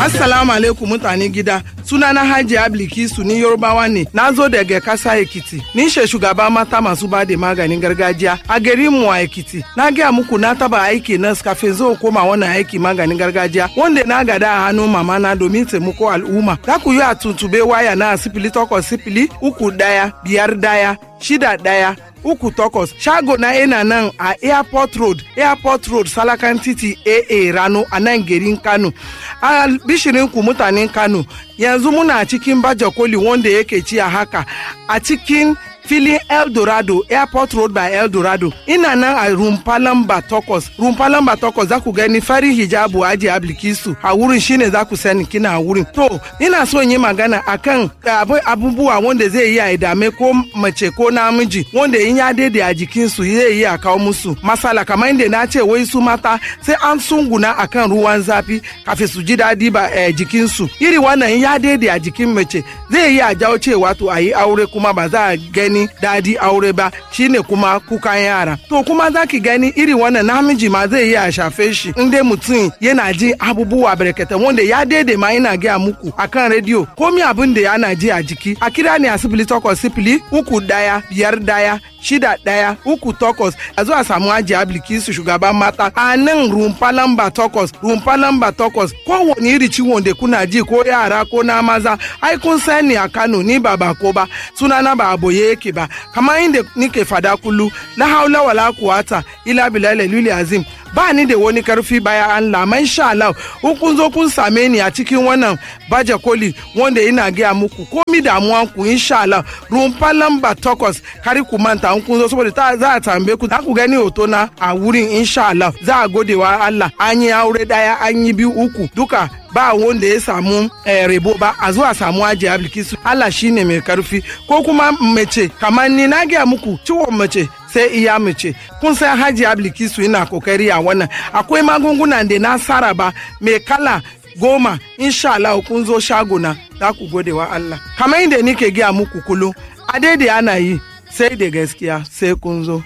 Assalamu alaikum mutane gida. Sunana Haji Ablikisu ni Yorubawa ne. Na zo daga kasa Ekiti. Ni she shugaba mata masu ba da maganin gargajiya a garin mu a Ekiti. Na gaya muku na taba aiki na kafin zo koma wannan aiki maganin gargajiya wanda na gada a hannun mama na domin taimako al'umma. Za ku yi a tuntube waya na sifili takwas sifili uku daya biyar daya shida daya uku takwas shago na yana nan a airport road airport road salakan titi aa rano a nan garin kano a bishirin ku mutanen kano yanzu muna cikin baje koli wanda yake ci a haka a cikin filin eldorado airport road by eldorado ina nan a rumfa lamba takwas rumfa lamba takwas za ku gani farin hijabu aji ablikisu a wurin shine za ku sani kina a wurin to ina so yi magana akan abubuwa wanda zai yi a dame ko mace ko namiji wanda in ya daidai a jikinsu zai yi a kawo musu masala kamar inda na ce wai su mata sai an sunguna akan ruwan zafi kafin su ji daɗi ba eh, jikinsu iri wannan in ya daidai a jikin mace zai yi a jawo cewa to a yi aure kuma ba za a gani gani dadi aure ba shine kuma kukan yara to kuma za ki gani iri wannan namiji ma zai iya shafe shi in dai mutum yana ji abubuwa barkata wanda ya daidai ma ina gaya muku akan rediyo komi abin da yana ji a jiki a kira ne a sifili takwas sifili uku daya biyar daya shida daya uku takwas a zuwa samu aji ablikisu shugaban mata a nan rumfa lamba takwas rumfa lamba takwas kowane iri ciwon da kuna ji ko yara ko na maza ai kun sani a kano ni ba bako ba sunana ba aboye yake ba kamar inda nike fada kullu la haula wala quwata ila billahi lili azim ba ni da wani karfi baya Allah man sha Allah in kun zo kun same ni a cikin wannan baje koli wanda ina gaya muku komi damuwan ku insha Allah rumfa lamba takwas kari ku manta in kun zo saboda ta za a tambaye ku za ku gani hoto na a wurin insha Allah za a gode wa Allah an yi aure daya an yi biyu uku duka ba wanda ya samu eh, rebo ba a zuwa samu aji ablikisu Allah shine mai karfi ko kuma mace kamar ni na gaya muku ciwon mace sai iya mace kun san haji ablikisu ina kokari a wannan akwai magungunan da na saraba mai kala goma insha Allah kun zo shagona za ku gode wa Allah kamar inda nike gaya muku kullum a daidai ana yi sai da gaskiya sai kun zo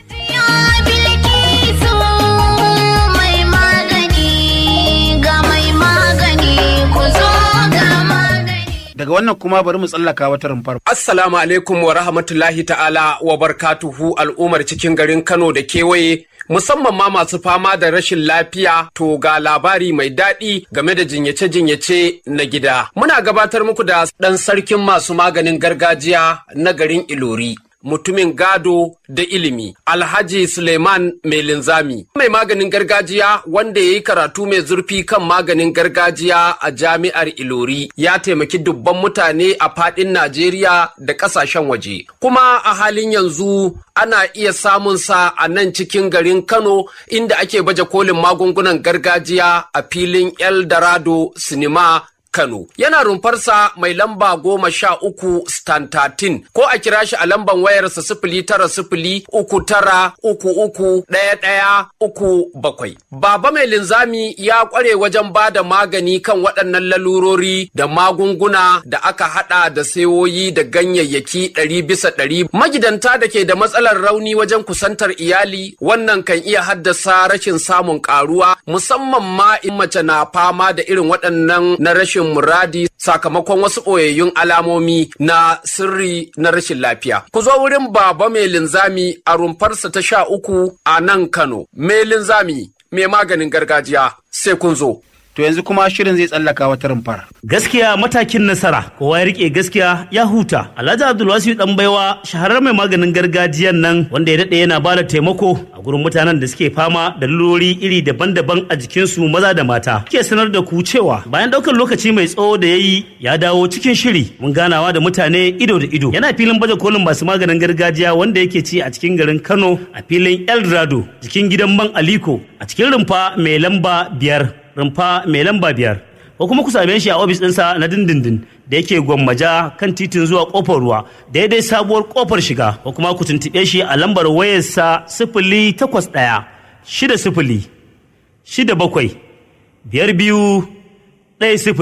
daga wannan kuma bari mu tsallaka wata rumfar. Assalamu alaikum wa rahmatullahi ta'ala wa barkatuhu al'ummar cikin garin Kano da kewaye musamman ma masu fama da rashin lafiya to ga labari mai daɗi game da jinyace-jinyace na gida. Muna gabatar muku da ɗan sarkin masu maganin gargajiya na garin Ilori. mutumin gado da ilimi alhaji suleiman mai linzami mai maganin gargajiya wanda ya yi karatu mai zurfi kan maganin gargajiya a jami'ar ilori ya taimaki dubban mutane a fadin najeriya da kasashen waje kuma a halin yanzu ana iya samun sa a nan cikin garin kano inda ake baje kolin magungunan gargajiya a filin eldorado sinima Kano. Yana rumfarsa mai lamba goma sha uku stantatin ko a kira shi a lamban wayarsa sifili tara sifili uku tara uku uku ɗaya ɗaya uku bakwai. Baba mai linzami ya ƙware wajen ba da magani kan waɗannan lalurori da magunguna da aka haɗa da sayoyi da ganyayyaki ɗari bisa ɗari. Magidanta da ke da matsalar rauni wajen kusantar iyali wannan kan iya haddasa rashin samun ƙaruwa musamman ma in mace na fama da irin waɗannan na rashin rashin muradi sakamakon wasu ɓoyayyun alamomi na sirri na rashin lafiya. Ku zo wurin baba mai linzami a rumfarsa ta sha uku a nan Kano. Mai linzami mai maganin gargajiya sai kun zo. To yanzu kuma shirin zai tsallaka wata rumfar. Gaskiya matakin nasara, kowa ya rike gaskiya ya huta. Alhaji Abdulwasi dan baiwa shaharar mai maganin gargajiyan nan wanda ya daɗe yana bada taimako a gurin mutanen da suke fama da lurori iri daban-daban a jikinsu maza da mata. Ke sanar da ku cewa bayan ɗaukar lokaci mai tsawo da ya yi ya dawo cikin shiri mun ganawa da mutane ido da ido. Yana filin baje kolin masu maganin gargajiya wanda yake ci a cikin garin Kano a filin Eldorado jikin gidan man Aliko a cikin rumfa mai lamba biyar. rumfa mai lamba biyar ko kuma ku same shi a ofis ɗinsa na dindindin da yake gwammaja kan titin zuwa kofar ruwa daidai sabuwar kofar shiga ko kuma ku tuntuɓe shi a lambar wayarsa sifili takwas ɗaya shida sifili shida bakwai biyar biyu ɗaya sifili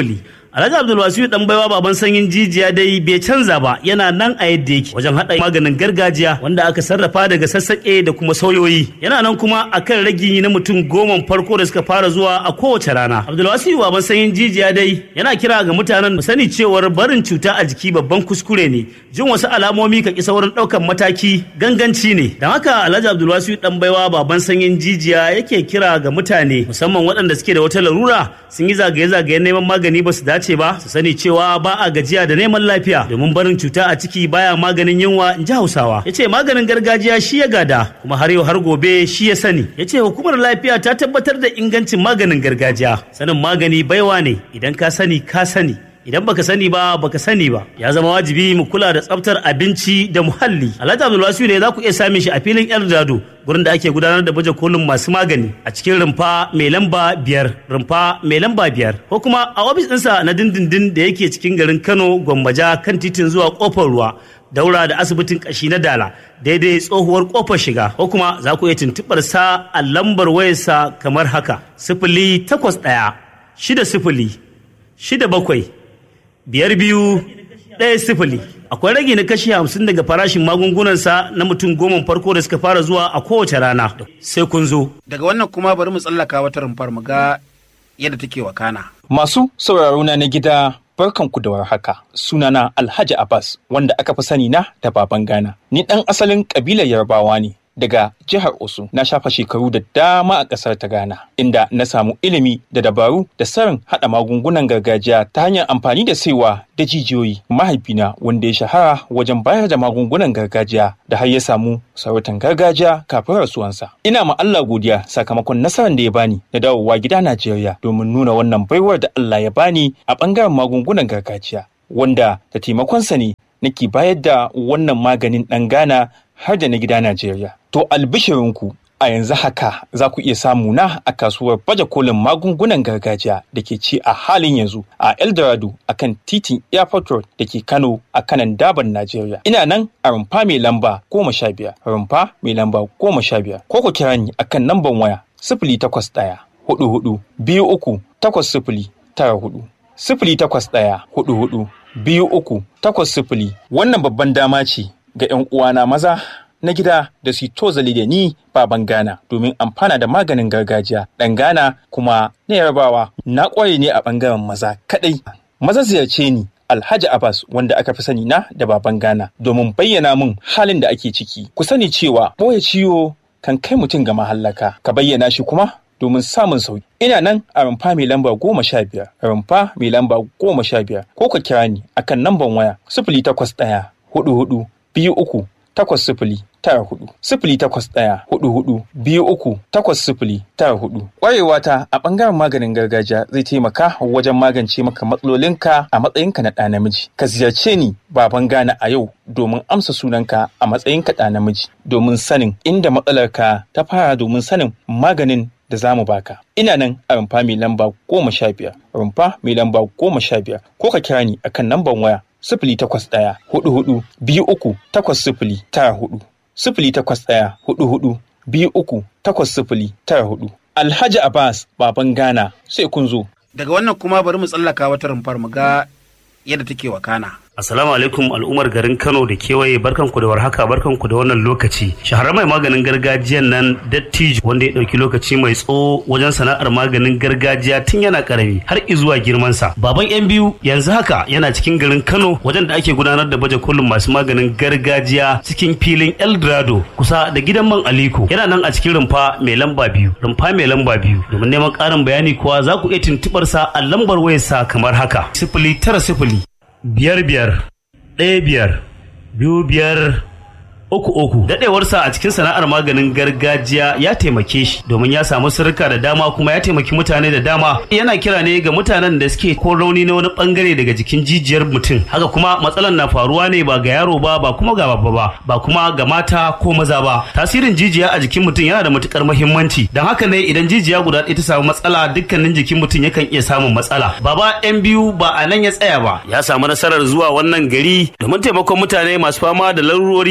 Alhaji Abdulwasiu dan baiwa baban sanyin jijiya dai bai canza ba yana nan a yadda yake wajen haɗa maganin gargajiya wanda aka sarrafa daga sassaƙe da kuma sauyoyi yana nan kuma akan ragi na mutum goma farko da suka fara zuwa a kowace rana Abdulwasiu baban sanyin jijiya dai yana kira ga mutanen mu sani cewar barin cuta a jiki babban kuskure ne jin wasu alamomi ka ki saurin ɗaukan mataki ganganci ne don haka Alhaji Abdulwasiu dan baiwa baban sanyin jijiya yake kira ga mutane musamman waɗanda suke da wata larura sun yi zagaye-zagayen neman magani ba su dace ba su sani cewa ba a gajiya da neman lafiya domin barin cuta a ciki baya maganin yunwa in ji hausawa ya ce maganin gargajiya shi ya gada kuma har yau har gobe shi ya sani ya ce hukumar lafiya ta tabbatar da ingancin maganin gargajiya sanin magani baiwa ne idan ka sani ka sani idan baka sani ba baka sani ba ya zama wajibi mu kula da tsaftar abinci da muhalli alhaji abdulwasiu ne za ku iya same shi a filin eldado gurin da ake gudanar da baje kolin masu magani a cikin rumfa mai lamba biyar rumfa mai lamba biyar ko kuma a ofis ɗinsa na dindindin da yake cikin garin kano gwambaja kan titin zuwa kofar ruwa daura da asibitin kashi na dala daidai tsohuwar kofar shiga ko kuma za ku iya tuntuɓar sa a lambar wayarsa kamar haka sifili takwas ɗaya shida sifili shida bakwai biyar biyu ɗaya sifili akwai rage na kashi hamsin daga farashin magungunansa na mutum goma farko da suka fara zuwa a kowace rana sai kun zo Daga wannan kuma bari mu tsallaka wata rumfar mu ga yadda take wakana. Masu sauraro na na gida barkanku da warhaka. Sunana Alhaji Abbas wanda aka fi sani na da baban Ghana. Ni ɗan asalin ƙabilar Yarbawa ne. Daga jihar Osun na shafa shekaru da dama a ƙasar ta Ghana, inda na samu ilimi da dabaru da sarin haɗa magungunan gargajiya ta hanyar amfani da saiwa da jijiyoyi. Mahaifina wanda ya shahara wajen bayar da magungunan gargajiya da har ya samu sarautar gargajiya kafin rasuwansa. Ina ma Allah godiya sakamakon nasarar da ya bani na dawowa gida Najeriya domin nuna wannan baiwar da Allah ya bani a ɓangaren magungunan gargajiya. Wanda da taimakonsa ne nake bayar da wannan maganin ɗan Ghana har da na gida Najeriya. To albishirinku a yanzu haka za ku iya samu na a kasuwar baje kolin magungunan gargajiya da ke ci a halin yanzu a Eldorado a kan titin Airport Road da ke Kano a kanan daban Najeriya. Ina nan a rumfa mai lamba goma sha biyar, rumfa mai lamba goma sha biyar. Ko ku kira ni a kan namban waya sifili takwas ɗaya hudu hudu biyu uku takwas sifili tara hudu. Sifili takwas ɗaya hudu hudu biyu uku takwas sifili. Wannan babban dama ce ga 'yan uwana maza na gida da su tozali da ni baban Ghana domin amfana da maganin gargajiya ɗan Ghana kuma na yarbawa na ƙware ne a ɓangaren maza kaɗai. Maza ziyarce ni Alhaji Abbas wanda aka fi sani na da baban Ghana domin bayyana min halin da ake ciki. Ku sani cewa ɓoye ciwo kan kai mutum ga mahallaka ka bayyana shi kuma domin samun sauki. Ina nan a rumfa mai lamba goma sha biyar, rumfa mai lamba goma sha biyar, ko ka kira ni akan namban waya sifili takwas ɗaya hudu hudu biyu uku takwas sifili tara hudu sifili takwas ɗaya hudu hudu biyu uku takwas sifili tara hudu ƙwarewa ta a ɓangaren maganin gargajiya zai taimaka wajen magance maka matsalolinka a matsayinka na ɗa namiji ka ziyarce ni baban gana a yau domin amsa sunanka a matsayinka ɗa namiji domin sanin inda matsalarka ta fara domin sanin maganin da za mu baka. Ina nan a rumfa mai lamba goma sha biyar, rumfa mai lamba goma sha biyar, ko ka kira ni akan namban waya sifili takwas ɗaya hudu hudu biyu uku takwas sifili tara hudu sifili takwas ɗaya hudu hudu biyu uku takwas sifili tara hudu. Alhaji Abbas baban Ghana sai kun zo. Daga wannan kuma bari mu tsallaka wata rumfar mu ga yadda take wakana. Assalamu alaikum al'ummar garin Kano da kewaye barkanku da warhaka barkanku da wannan lokaci. Shaharar mai maganin gargajiyan nan Dattijo wanda ya ɗauki lokaci mai tsawo wajen sana'ar maganin gargajiya tun yana karami har izuwa girmansa. Baban yan biyu yanzu haka yana cikin garin Kano wajen da ake gudanar da baje kolin masu maganin gargajiya cikin filin Eldorado kusa da gidan man Aliko. Yana nan a cikin rumfa mai lamba biyu. Rumfa mai lamba biyu. Domin neman ƙarin bayani kuwa za ku iya tuntuɓar sa a lambar wayarsa kamar haka. Sifili tara sifili biyar biyar ɗaya biyar biyu biyar uku uku daɗewarsa a cikin sana'ar maganin gargajiya ya taimake shi domin ya samu sirrika da dama kuma ya taimaki mutane da dama yana kira ne ga mutanen da suke ko rauni na wani bangare daga jikin jijiyar mutum haka kuma matsalan na faruwa ne ba ga yaro ba ba kuma ga babba ba ba kuma ga mata ko maza ba tasirin jijiya a jikin mutum yana da matukar muhimmanci don haka ne idan jijiya guda ɗaya ta samu matsala dukkanin jikin mutum yakan iya samun matsala baba yan biyu ba a nan ya tsaya ba ya samu nasarar zuwa wannan gari domin taimakon mutane masu fama da larurori iri da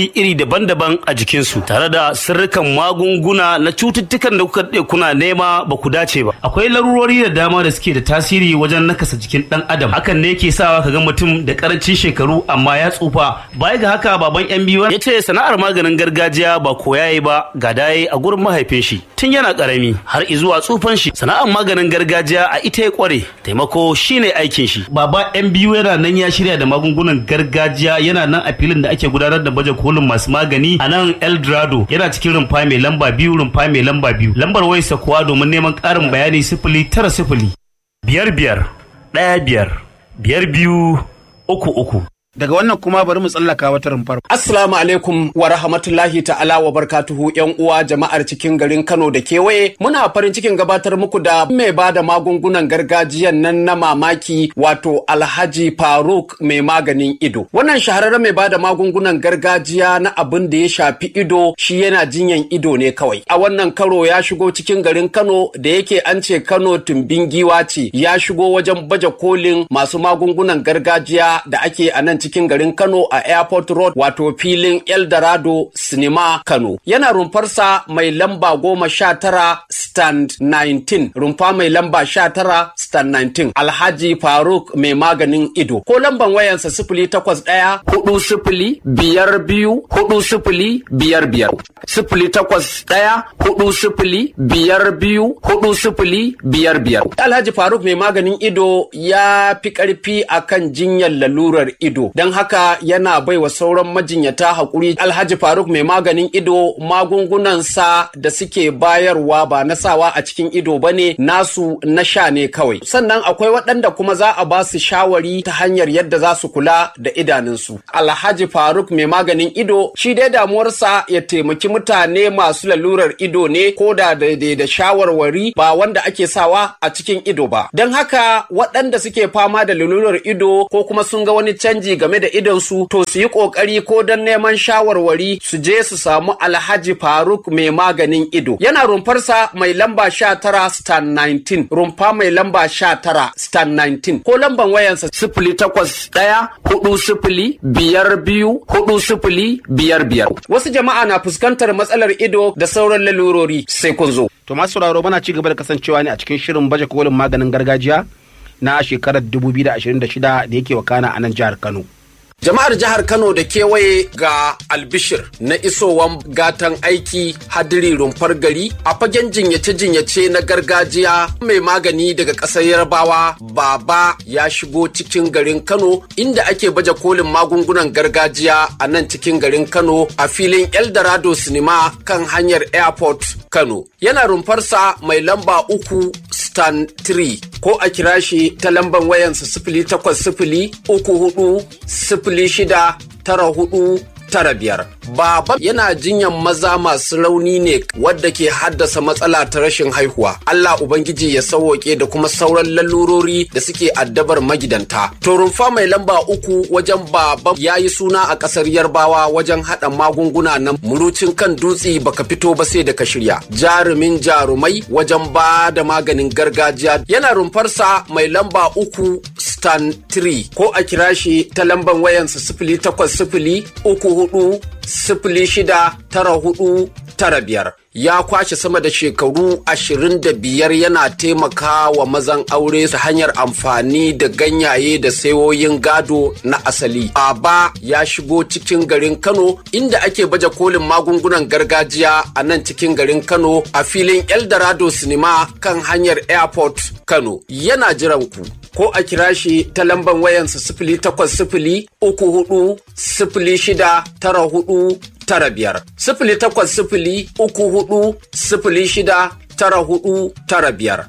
daban-daban a jikinsu tare da sirrikan magunguna na cututtukan da kuka daɗe kuna nema ba ku dace ba akwai larurori da dama da suke da tasiri wajen nakasa jikin ɗan adam hakan ne yake sawa ka ga mutum da karancin shekaru amma ya tsufa baya ga haka baban yan biyu ya ce sana'ar maganin gargajiya ba koya ba ga daye a gurin mahaifin shi tun yana karami har izuwa tsufan shi sana'ar maganin gargajiya a ita ya kware taimako shine aikin shi baba yan biyu yana nan ya shirya da magungunan gargajiya yana nan a filin da ake gudanar da baje kolin masu magani a nan eldorado yana cikin rumfa mai lamba biyu rumfa mai lamba biyu lambar wayarsa kuwa domin neman ƙarin bayani sifili tara sifili biyar biyar ɗaya biyar biyar biyu uku uku Daga wannan kuma bari mu tsallaka wata rumfar. Assalamu alaikum wa rahmatullahi ta'ala wa barkatuhu yan uwa jama'ar cikin garin Kano da kewaye muna farin cikin gabatar muku da mai ba da magungunan gargajiyan nan na mamaki wato Alhaji Faruk mai maganin ido. Wannan shahararren mai ba da magungunan gargajiya na abin da ya shafi ido shi yana jinyan ido ne kawai. A wannan karo ya shigo cikin garin Kano da yake an ce Kano tumbin giwa ce ya shigo wajen baje kolin masu magungunan gargajiya da ake a nan cikin garin Kano a Airport Road wato filin Eldorado Cinema Kano. Yana rumfarsa mai lamba goma sha tara stand 19 rumfa mai lamba sha tara stand 19 Alhaji Faruk mai maganin ido. Ko lamban wayansa sifili takwas ɗaya hudu sifili biyar biyu hudu sifili biyar biyar. Sifili takwas ɗaya hudu sifili biyar biyu hudu sifili biyar biyar. Alhaji Faruk mai maganin ido ya fi ƙarfi akan jinyar lalurar ido. don haka yana baiwa sauran majinyata haƙuri alhaji faruk mai maganin ido magungunansa da suke bayarwa ba na sawa a cikin ido ba ne nasu na sha ne kawai sannan akwai waɗanda kuma za a ba su shawari ta hanyar yadda za su kula da idanunsu alhaji faruk mai maganin ido shi dai damuwarsa ya taimaki mutane masu lalurar ido ne ko da daidai da shawarwari ba wanda ake sawa a cikin ido ba don haka waɗanda suke fama da lalurar ido ko kuma sun ga wani canji game da idonsu to su yi ƙoƙari ko don neman shawarwari su je su samu alhaji faruk mai maganin ido yana rumfarsa mai lamba sha tara stan 19 rumfa mai lamba sha tara stan 19 ko lamban wayansa sifili takwas ɗaya hudu sifili biyar biyu hudu sifili biyar biyar wasu jama'a na fuskantar matsalar ido da sauran lalurori sai kun zo To masu sauraro muna ci gaba da kasancewa ne a cikin shirin baje kolin maganin gargajiya na shekarar 2026 da yake wakana a nan jihar Kano. Jama'ar jihar Kano da kewaye ga albishir na isowan gatan aiki hadiri rumfar gari a fagen jinyace-jinyace na gargajiya mai magani daga ƙasar Yarbawa baba ya shigo cikin garin Kano inda ake baje kolin magungunan gargajiya a nan cikin garin Kano a filin Eldorado Cinema kan hanyar Airport Kano. Yana rumfarsa mai lamba uku stan 3 ko a kira shi ta lamban wayansa sifili takwas sifili uku hudu sifili shida tara hudu tara biyar. Baba yana jinyan maza masu rauni ne wadda ke haddasa matsala ta rashin haihuwa. Allah Ubangiji ya sauwaƙe da kuma sauran lalurori da suke addabar magidanta. To rumfa mai lamba uku wajen baba ya yi suna a ƙasar Yarbawa wajen haɗa magunguna na murucin kan dutse baka fito ba sai da ka shirya. Jarumin jarumai wajen ba da maganin gargajiya yana rumfarsa mai lamba uku stan 3 ko a kira shi ta lamban wayansa sifili takwas sifili uku hudu sifili shida tara hudu tara biyar ya kwashe sama da shekaru ashirin da biyar yana taimaka wa mazan aure ta hanyar amfani da ganyaye da sayoyin gado na asali. Aba ya shigo cikin garin Kano inda ake baje kolin magungunan gargajiya a nan cikin garin Kano a filin Eldorado Cinema kan hanyar Airport Kano. Yana jiran ku. Ko a kira shi ta lamban wayansa sifili takwas sifili uku hudu sifili shida tara hudu tara biyar sifili takwas sifili uku hudu sifili shida tara hudu tara biyar.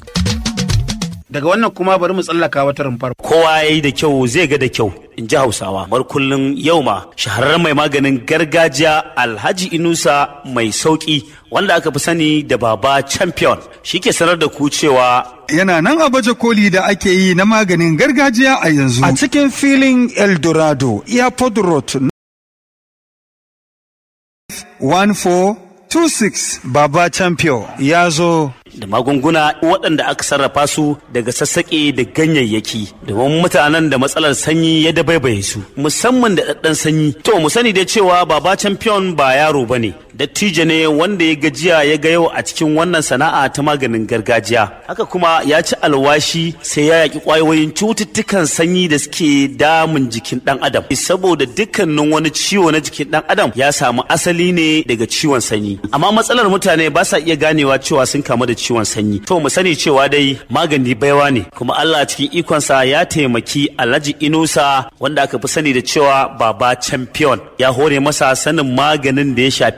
Daga wannan kuma bari mu tsallaka wata rumfar. kowa ya yi da kyau zai ga da kyau in ji hausawa bar kullum yau ma shahararren mai maganin gargajiya alhaji inusa mai sauki wanda aka fi sani da baba champion shi ke sanar da ku cewa yana nan a baje koli da ake yi na maganin gargajiya a yanzu a cikin filin eldorado airport road 14 26 Baba Champion ya zo da magunguna waɗanda aka sarrafa su daga sassaƙe da ganyayyaki domin mutanen da matsalar sanyi ya dabaibaye su musamman da ɗaɗɗan sanyi to mu sani dai cewa baba champion ba yaro ba ne dattijo ne wanda ya gajiya ya ga yau a cikin wannan sana'a ta maganin gargajiya haka kuma ya ci alwashi sai ya yaƙi ƙwayoyin cututtukan sanyi da suke damun jikin ɗan adam saboda dukkanin wani ciwo na jikin ɗan adam ya samu asali ne daga ciwon sanyi amma matsalar mutane ba sa iya ganewa cewa sun kamu da ciwon sanyi to mu sani cewa dai magani baiwa ne kuma Allah cikin ikonsa ya taimaki Alhaji Inusa wanda aka fi sani da cewa baba champion ya hore masa sanin maganin da ya shafi